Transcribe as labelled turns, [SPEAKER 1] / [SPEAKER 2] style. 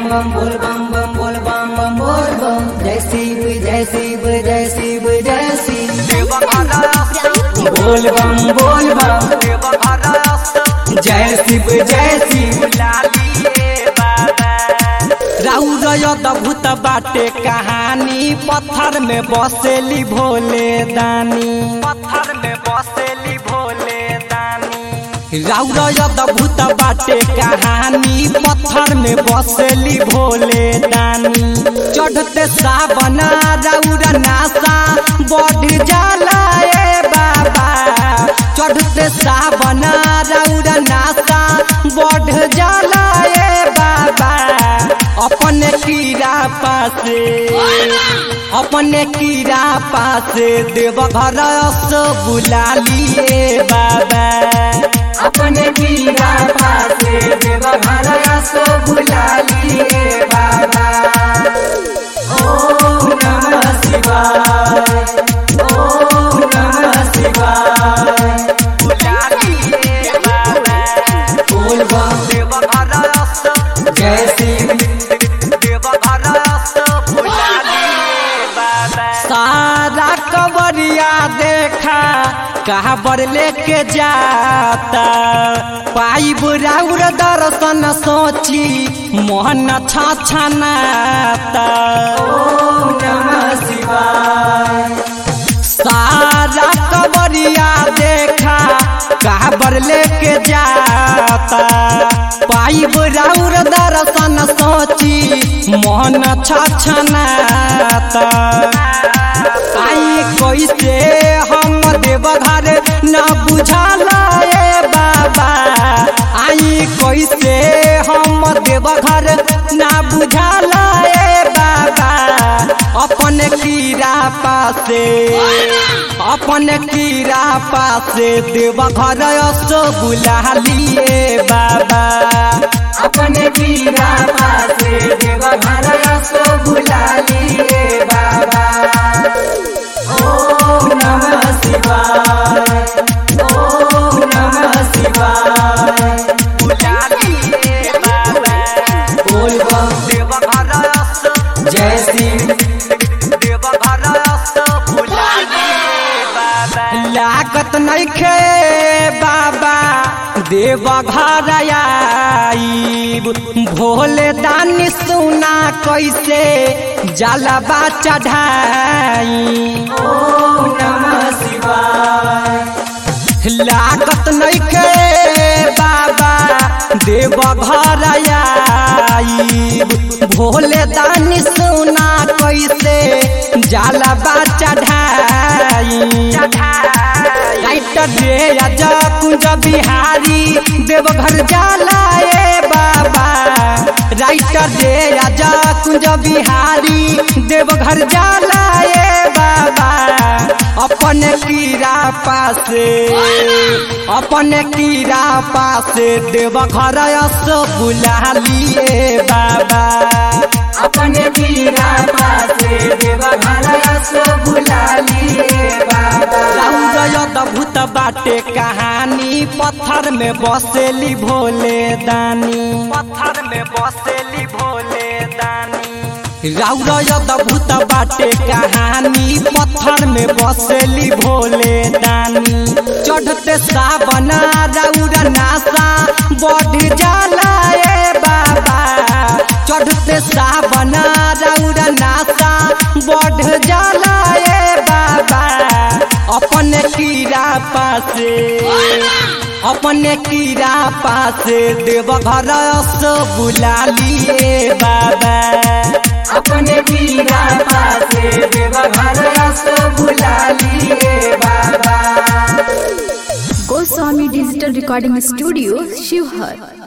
[SPEAKER 1] बम बोल बम बम बोल बम बम बोल बम जय शिव जय शिव जय शिव जय शिव बोल बम बोल बम जय शिव जय शिव
[SPEAKER 2] राउर अद्भुत बाटे कहानी पत्थर में बसेली भोले दानी पत्थर में बसेली भोले दानी राउर अद्भुत बाटे कहानी पत्थर में बसेली भोले दानी चढ़ते सावन राउर नासा बढ़ जाला ए बाबा चढ़ते सावन राउर नासा बढ़ जाला ए बाबा अपने कीड़ा पासे अपने कीड़ा पासे देव घर से बुला लिए बाबा
[SPEAKER 1] अपने कीड़ा पासे देव घर सो बुला लिए बाबा ओम नमः शिवाय ओम नमः शिवाय
[SPEAKER 2] बुला लिए बाबा
[SPEAKER 1] बोल बम
[SPEAKER 2] देव घर से
[SPEAKER 1] जय शिव
[SPEAKER 2] देव घर से बुला लिए बाबा सारा कवरिया देखा काबर लेके जाता पाई बुराउर दर्शन सोची मोहन छछनाता
[SPEAKER 1] ओम नमः शिवाय
[SPEAKER 2] सारा कवरिया देखा काबर लेके जाता पाई बुराउर दर्शन सोची मोहन छछनाता आई कैसे हम देवघर न बुझाला ए बाबा आई कैसे हम देवघर न बुझाला ए बाबा अपन कीड़ा पासे अपन कीड़ा पासे देवघर सो बुला लिए बाबा
[SPEAKER 1] अपने कीड़ा पासे देव घर सो बुला लिए बाबा ओम नमः शिवाय ओम नमः शिवाय
[SPEAKER 2] बुला लिए बाबा
[SPEAKER 1] बोल बम
[SPEAKER 2] देवघर सो
[SPEAKER 1] जय शिव लागत
[SPEAKER 2] नइखे बाबा देव घर आईब भोले दानी सुना कैसे जलबा चढ़ाई
[SPEAKER 1] ओम नमः शिवाय
[SPEAKER 2] लागत नइखे बाबा देव घर आईब भोले दानी सुना कैसे जलबा चढ़ाई राइटर रे राजा कुंज बिहारी देवघर जाला ए बाबा राइटर रे राजा कुंज बिहारी देवघर जाला ए बाबा अपन कीड़ा पासे अपन कीड़ा पासे देवघर से बुला लिए बाबा
[SPEAKER 1] अपने कीड़ा पासे देव घर सो बुला लिए बाबा
[SPEAKER 2] अद्भुत बाटे कहानी पत्थर में बसेली भोले दानी पत्थर में बसेली भोले दानी राउर अद्भुत बाटे कहानी पत्थर में बसेली भोले दानी चढ़ते सावन राउर नासा बढ़ जाला ए बाबा चढ़ते सावन राउर नासा बढ़ जाला ए बाबा अपन कीड़ा पासे अपन कीड़ा पासे देव घर से बुला लिए बाबा
[SPEAKER 1] अपने कीड़ा पासे देव घर सो बुला लिए बाबा
[SPEAKER 3] Goswami digital recording studio Sheohar